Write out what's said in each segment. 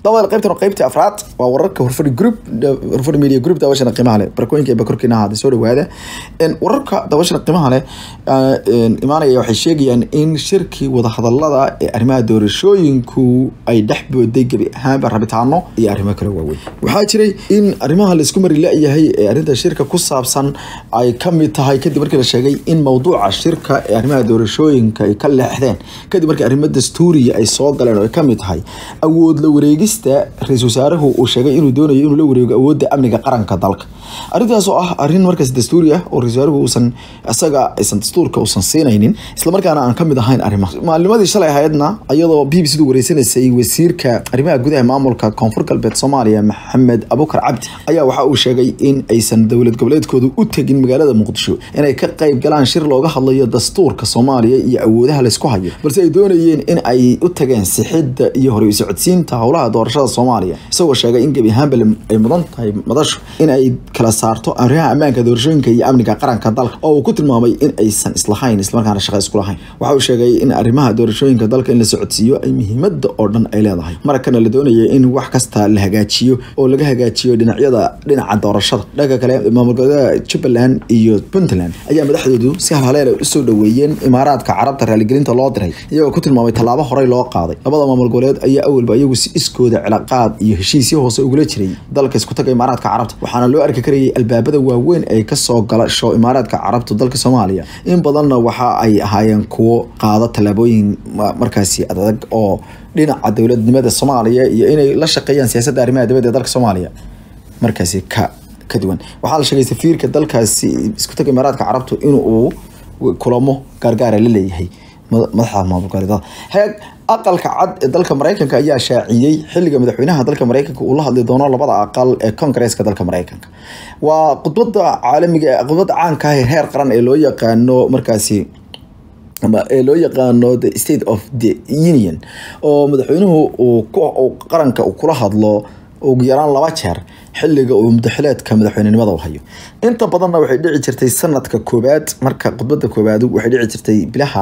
dabada qaybtan waa qaybtii afraad waa wararka hurfadhi group hurfadhi media group daawashana qiimaha leh barakooyinka ee bakorkiina ahaada soo dhawaada wararka daawashana qiimaha leh imaanaya waxay sheegayaan in shirkii wadahadalada ee arrimaha doorashooyinku ay dhex booday gebi ahaanba rabitaano iyo arrimo kale waaweyn waxaa jiray in arrimaha laisku mari la-yahay ee arrinta shirka ku saabsan ay ka mid tahay kadib markii la sheegay in mowduuca shirka ee arrimaha doorashooyinka ay ka leexdeen kadib markii arrimo dastuuriya ay soo galeen oo ay ka mid tahay awood la wareegista ra-iisul wasaaruhu uu sheegay inuu doonayo inuu la wareego awoodda amniga qaranka dalka arrintaas oo ah arrin markaas dastuuri ah oo ra-isul wasaaruhu uusan isaga aysan dastuurka uusan siinaynin islamarkaana aan ka mid ahayn arrimaha maalnimadii shalay ahaydna iyadoo b b c du wareysanaysay wasiirka arrimaha gudaha maamulka koonfur galbeed soomaaliya maxamed abukar cabdi ayaa waxa uu sheegay in aysan dowlad goboleedkoodu u tegin magaalada muqdisho inay ka qayb galaan shir looga hadlayo dastuurka soomaaliya iyo awoodaha laysku hayo balse ay doonayeen in ay u tageen sixidda iyo hore socodsiinta howlaha doorashada soomaaliya isagoo sheegay in gebi ahaanba ay mudan tahay madashu in ay kala saarto arrimaha ammaanka doorashooyinka iyo amniga qaranka dalka oo uu ku tilmaamay in aysan islahayn islamarkaana shaqa isku lahayn waxa uu sheegay in arrimaha doorashooyinka dalka in la socodsiiyo ay muhiimada oo dhan ay leedahay markana la doonaya in wax kasta la hagaajiyo oo laga hagaajiyo dhinacyada dhinaca doorashada dhanka kale maamul goboleeda jubbaland iyo puntland ayaa madaxdoodu si halhaleela usoo dhaweeyeen imaaraadka carabta raaligelinta loo diray iyagoo ku tilmaamay tallaabo horey loo qaaday labada maamul goboleed ayaa awalba iyagu si iskooda cilaaqaad iyo heshiisyo hoose ugula jiray dalka isku taga imaaraadka carabta waxaana loo arki karayay albaabada waaweyn ay kasoo galasho imaaraadka carabta dalka soomaaliya in badanna waxa ay ahaayeen kuwo qaada tallaabooyin markaasi adag oo dhinaca dowladnimada soomaaliya iyo inay la shaqeeyaan siyaasadda arrimaha dibadda ee dalka soomaaliya markaasi ka ka duwan waxaa la sheegay safiirka dalkaasi isku taga imaaraadka carabtu inuu kulamo gaargaara la leeyahay madaxda maamul goboleedada heeg aqalka cad ee dalka mareykanka ayaa shaaciyey xilliga madaxweynaha dalka mareykanka uu la hadli doono labada aqal ee kongareeska dalka mareykanka waa khudbada caalamiga khudbada caanka ah ee heer qaran ee loo yaqaano markaasi ee loo yaqaano the state of the union oo madaxweynuhu uu qaranka uu kula hadlo ugu yaraan laba jeer xilliga uu mudaxileedka madaxweynenimada u hayo inta badanna waxay dhici jirtay sanadka koobaad marka khudbada koobaad waxay dhici jirtay bilaha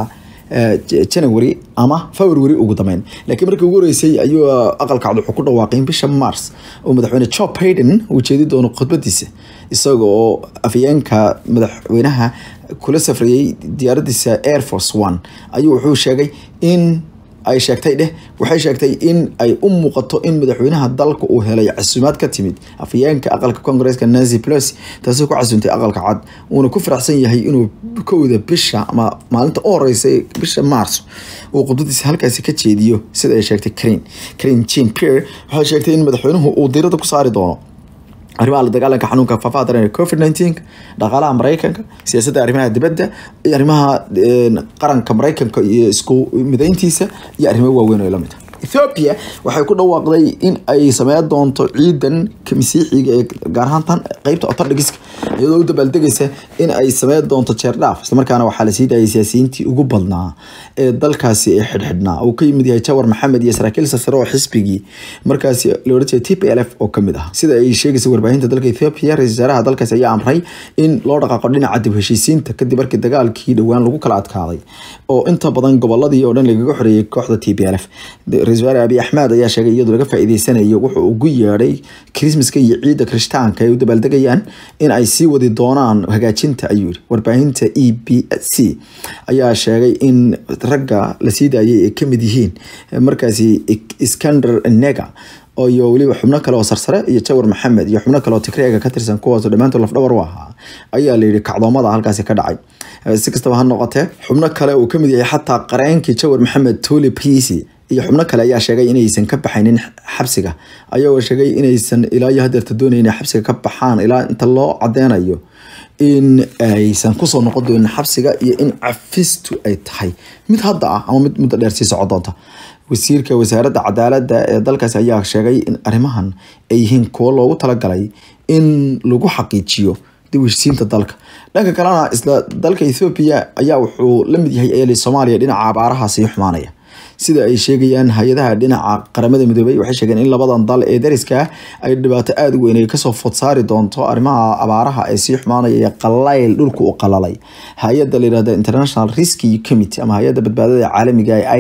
january ama february ugu dambeyn laakiin markii ugu horeysay ayuu aqalka cad wuxuu ku dhawaaqay in bisha mars oo madaxweyne joe biden uu jeedi doono khudbadiisa isaga oo afyeenka madaxweynaha kula safrayey diyaaradiisa air force one ayuu wuxuu sheegay in ay sheegtay dheh waxay sheegtay in ay u muuqato in madaxweynaha dalka uu helay casuumaad ka timid afyeenka aqalka kongareeska nancy pelosi taasoo ku casuuntay aqalka cad uuna ku faraxsan yahay inuu kowda bisha ama maalinta u horeysay bisha mars uu khudbadiisa halkaasi ka jeediyo sida ay sheegtay creen creen jean pierre waxay sheegtay in madaxweynuhu uu diirada ku saari doono arrimaha la dagaalanka xanuunka faafaha daran ee covid nineteen dhaqaalaha mareykanka siyaasadda arrimaha dibadda iyo arrimaha qaranka mareykanka iyo isku mideyntiisa iyo arrimo waaweyn oo lamid ah ethiopia waxay ku dhawaaqday in ay sameyn doonto ciidan masiixiga ee gaar ahaan tan qeybta otodhigiska iyadoo u dabaaldegaysa in ay sameyn doonto jeerdhaaf islamarkaana waxaa lasii daayay siyaasiyiintii ugu badnaa ee dalkaasi ee xidhxidhnaa uu ka yimid yahay jawar maxamed iyo saraakiil sasare oo xisbigii markaasi la ohan jiray t p l f oo kamid ah sida ay sheegaysa warbaahinta dalka ethiopia ra-isul wasaaraha dalkaasi ayaa amray in loo dhaqaaqo dhinaca dib heshiisiinta kadib markii dagaalkii dhowaan lagu kala adkaaday oo inta badan goboladii oo dhan lagaga xoreeyay kooxda t p l f ra-isul wasaare abiy axmed ayaa sheegay iyadoo laga faa'iideysanayo wuxuu ugu yeedhay krismaska iyo ciidda kirishtaanka ay u dabaaldegayaan in ay sii wadi doonaan hagaajinta ayuu yiri warbaahinta e b c ayaa sheegay in ragga la sii daayay ay kamid yihiin markaasi iskander nega iyo weliba xubno kale oo sarsare iyo jawar maxamed iyo xubno kale oo tigreega ka tirsan kuwaasoo dhammaantood lafdhabar u ahaa ayaa layidhi kacdoomada halkaasi ka dhacay si kastaba ha noqotee xubno kale uu kamid yahay xataa qareenkii jawar maxamed tuli prisi iyo xubno kale ayaa sheegay inaysan ka baxaynin xabsiga ayagoo sheegay inaysan ilaa iyo hadeerta doonayn inay xabsiga ka baxaan ilaa inta loo cadeynayo in aysan kusoo noqon doonin xabsiga iyo in cafistu ay tahay mid hadda ah ama mid muddo dheer sii socon doonta wasiirka wasaaradda cadaaladda ee dalkaasi ayaa sheegay in arrimahan ay yihiin kuwo loogu talagalay in lagu xaqiijiyo dib u heshisiinta dalka dhanka kalena isla dalka ethoobia ayaa wuxuu la mid yahay eeli soomaaliya dhinaca abaaraha sii xumaanaya sida ay sheegayaan hay-adaha dhinaca qaramada midoobay waxay sheegeen in labadan dal ee dariska ay dhibaato aada u weyn ay kasoo food saari doonto arrimaha abaaraha ee sii xumaanaya iyo qalayl dhulka u qalalay hay-adda la yihahda international rescue committee ama hay-adda badbaadada caalamiga ee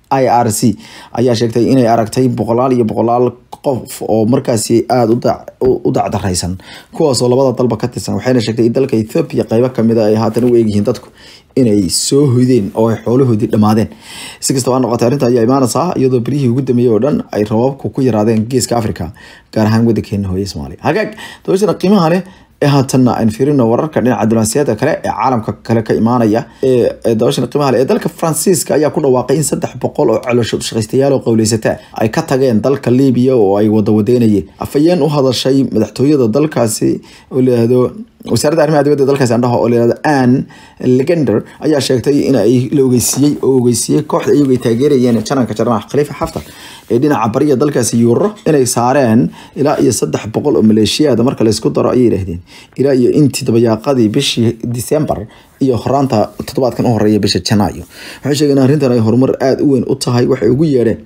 i r c ayaa sheegtay inay aragtay boqolaal iyo boqolaal qof oo markaasi aada u dacdaraysan kuwaasoo labada dalba ka tirsan waxayna sheegtay in dalka ethoobiya qeybo kamid a ay haatan u eegyihiin dadku inay soo hoydeen oo ay xoolahoodii dhammaadeen si kastaba noqotay arrinta ayaa imaanaysaa iyadoo beryihii ugu dambeeyey oo dhan ay rababku ku yaraadeen geeska africa gaar ahaan wadankeena hooye soomaaliya hagaag dabashana qiimaha leh ee haatanna aynu fiirino wararka dhinaca diblomaasiyadda kale ee caalamka kale ka imaanaya ee dabashana qiimaha leh ee dalka faransiiska ayaa ku dhawaaqay in saddex boqol oo caloosho shaqaystayaal oo qowleysata ay ka tageen dalka libiya oo ay wada wadeynayeen afayeen u hadashay madaxtooyada dalkaasi oo layihahdo wasaaradda arrimaha dibadda dalkaasi andhaha oo layihahdo ann legender ayaa sheegtay in ay la ogeysiiyey oo ogeysiiyey kooxda iyagu ay taageerayeen jananka jarnax khaliifa xaftar ee dhinaca bariya dalkaasi yuuro inay saareen ilaa iyo saddex boqol oo maleeshiyaada marka laysku daro ayay yidhahdeen ilaa iyo intii dabayaaqadii bishii december iyo horaanta toddobaadkan u horeeya bisha janaayo waxay sheegeen arrintan ay horumar aada u weyn u tahay waxay ugu yeedheen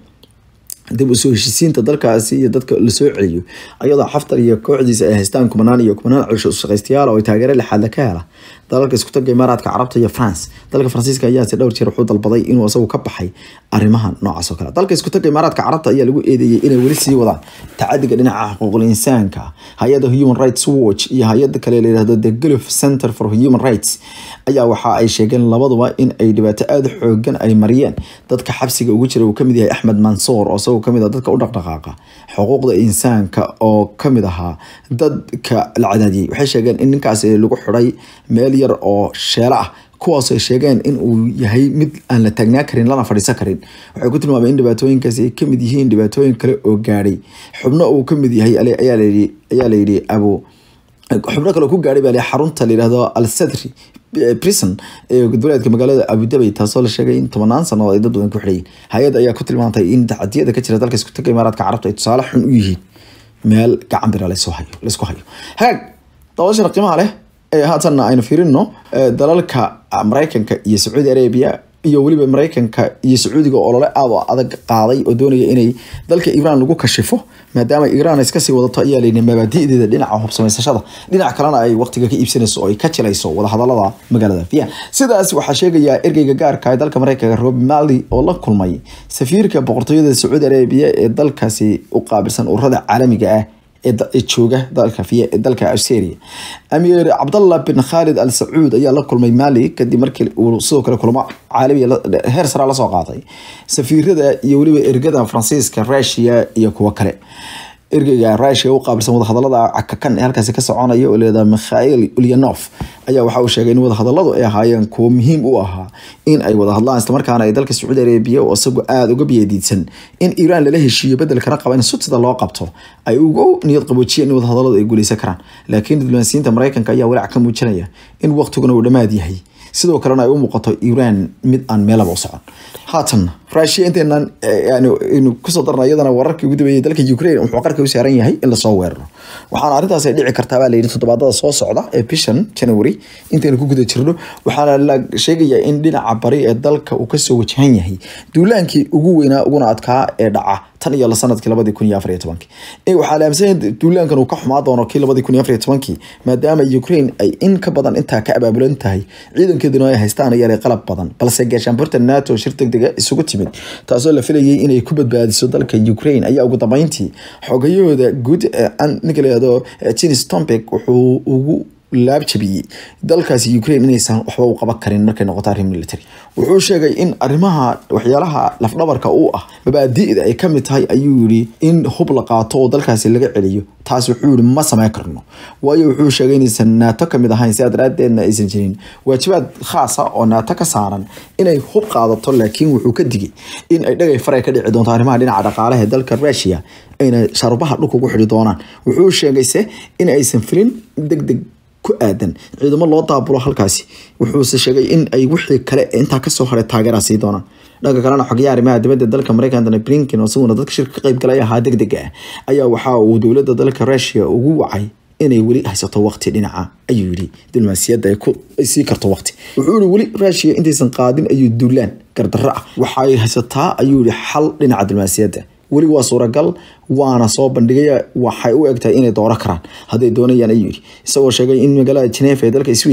dib usoo heshisiinta dalkaasi iyo dadka lasoo celiyo ayadoo xaftar iyo kooxdiisa ay haystaan kumanaan iyo kumanaan celsho shaqaystayaal oo ay taageero lixaadle ka hela dalalka isku taga imaaraadka carabta iyo france dalka faransiiska ayaase dhowr jeer wuxuu dalbaday inuu isagu ka baxay arrimaha noocaas oo kale dalka isku taga imaaraadka carabta ayaa lagu eedeeyey inay weli sii wadaan tacadiga dhinaca xuquuqul insaanka hay-adda human rights watch iyo hay-ada kale layihahdo the gulf center for human rights ayaa waxa ay sheegeen labaduba in ay dhibaato aada xoogan ay mariyeen dadka xabsiga ugu jira uu kamid yahay axmed mansour oo isagoo kamid ah dadka u dhaqdhaqaaqa xuquuqda insaanka oo kamid ahaa dadka la cadaadiyey waxay sheegeen in ninkaasi lagu xiday meel yar oo sheelo ah kuwaas ay sheegeen in uu yahay mid aan la taagnaa karin lana fadhiisan karin waxay ku tilmaameen in dhibaatooyinkaasi ay kamid yihiin dhibaatooyin kale oo gaadhay xubno uu kamid yahay ayaa layidhi ayaa layidhi abu xubno kale ku gaadhay baa xarunta layidhahdo al sadri prison ee goboleedka magaalada abudabay taasoo la sheegay in tobanaan sanadood ay dad badan ku xidhayiin hay-ad ayaa ku tilmaantay in tacadiyada ka jira dalka isku taga imaaraadka carabta ay tusaale xun u yihiin meel gacan bira laysoo hayo laysku hayo hagaag dabashana qiimaha leh ee haatanna aynu fiirino dalalka maraykanka iyo sacuudi arabia iyo weliba maraykanka iyo sacuudiga olole aad oo adag qaaday oo doonaya inay dalka iiraan lagu kashifo maadaama iiraan iskasii wadato ayaa layidhi mabaadi'deeda dhinaca hubsamaysashada dhinac kalena ay waqtiga ka iibsanayso oo ay ka jilayso wadahadalada magaalada vian sidaas waxaa sheegayaa ergeyga gaarka ee dalka maraykanka rob mali oo la kulmay safiirka boqortooyada sacuudi arabiya ee dalkaasi u qaabilsan ururada caalamiga ah ee jooga dalka dalka australia amiir cabdallah bin khalid al sacuud ayaa la kulmay mali kadib markii uu sidoo kale kulmo caalamiya heer sara lasoo qaaday safiirada iyo weliba ergada faransiiska rusia iyo kuwo kale ergeyga rusia u qaabilsan wadahadalada cakakan ee halkaasi ka soconaya oo leedaha mikhail ulyanov ayaa waxa uu sheegay in wadahadaladu ay ahaayeen kuwo muhiim u ahaa in ay wada hadlaan islamarkaana ay dalka sacuudi arabiya oo isagu aada uga biyadiidsan in iiraan lala heshiiyo bedelkana qaba in sutida loo qabto ay ugu niyad qaboojiyeen in wadahadaladu ay guuleysan karaan laakiin diblomaasiyiinta maraykanka ayaa walaac ka muujinaya in waqtiguna uu dhammaad yahay sidoo kalena ay u muuqato iiraan mid aan meelaba u socon haatan rusia inteenan aynu kusoo darna iyadana wararkii ugu dambeeyay dalka ukraine wuxuu qarka u saaran yahay in lasoo weeraro waxaana arrintaas ay dhici kartaa baa layidhi toddobaadada soo socda ee bishan january intaynu ku guda jirno waxaana la sheegayaa in dhinaca bari ee dalka uu kasoo wajahan yahay duulaankii ugu weynaa uguna adkaa ee dhaca tan iyo sanadkii labadii kun iyo afar iyo tobankii waxaa la aaminsan duulaankan uu ka xumaa doono kii labadii kun iyo afar iyo tobankii maadaama ukraine ay in ka badan intaa ka abaabulan tahay ciidankeeduna ay haystaan ayaa qalab badan balse gaashaanburta nato shir degdega isugu timid taasoo la filayay inay ku badbaadiso dalka ukraine ayaa ugu dambeyntii xogayahooda guud ninka layihahdo jinis tombek wuxuu ugu laabjabiyey dalkaasi ukraine inaysan waxba u qaban karin markay noqoto arrin military wuxuu sheegay in arrimaha waxyaalaha lafdhabarka u ah mabaadi'da ay kamid tahay ayuu yidhi in hub la qaato oo dalkaasi laga celiyo taas wuxuu yihi ma sameyn karno waayo wuxuu sheegay inaysan naato kamid ahayn sidaa daraadeedna aysan jirin waajibaad khaasa oo naato ka saaran inay hub qaadato laakiin wuxuu ka digay in ay dhagay faray ka dhici doonto arrimaha dhinaca dhaqaalaha ee dalka rusia ayna sharubaha dhulka ugu xidhi doonaan wuxuu sheegayse in aysan filin deg deg ku aadan ciidamo loo daabulo halkaasi wuxuuse sheegay in ay wixii kale intaa kasoo haray taageera sii doonaan dhanka kalena xogayaha arrimaha dibadda dalka mareykan antony blinken oo isaguna dadka shirka ka qayb galay ahaa deg deg ah ayaa waxa uu dowladda dalka rusia ugu wacay inay weli haysato waqti dhinaca ayuu yidhi diblomaasiyadda ay sii karto waqti wuxuu yihi weli rusia intaysan qaadin ayuu duulaan gardarro ah waxay haysataa ayuu yihi xal dhinaca diblomaasiyadda weli waa suuragal waana soo bandhigaya waxay u egtahay inay dooro karaan hadday doonayaan ayuu yidhi isagoo sheegay in magaalada genefa ee dalka swiiska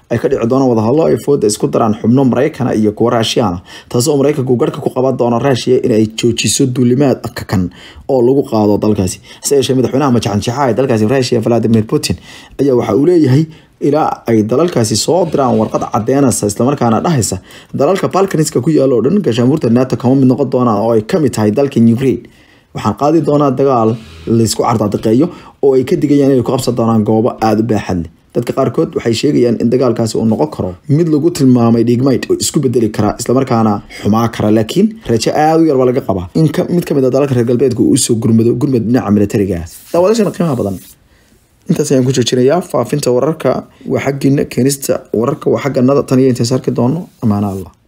ay ka dhici doonaan wadahadlo ay fooda isku daraan xubno maraykana iyo kuwa raashiyaana taasi oo maraykanku garhka ku qaban doono raashiya inay joojiso duulimaad kakan oo lagu qaado dalkaasi hase yeeshee madaxweynaha majaxanjaxa ee dalkaasi raashiya valadimir putin ayaa waxa uu leeyahay ilaa ay dalalkaasi soo diraan warqad cadeynaysa islamarkaana dhahaysa dalalka balkaniska ku yaala oo dhan gaashaanbuurta nato kama mid noqon doonaan oo ay kamid tahay dalka ukraine waxaan qaadi doonaa dagaal laysku cardaadiqeeyo oo ay ka digayaan inay ku qabsan doonaan goobo aada u baaxad leh dadka qaarkood waxay sheegayaan in dagaalkaasi uu noqon karo mid lagu tilmaamay dhigmayd oo isku bedeli kara islamarkaana xumaa kara laakiin rajo aada u yar baa laga qabaa in mid kamid a dalalka reer galbeedka uu usoo gurmado gurmad dhinaca militariga daawadashana qiimaha badan intaas ayaan ku joojinayaa faafinta wararka waa xaggiina keenista wararka waa xagganada tan iyo intaas arki doono amaana allah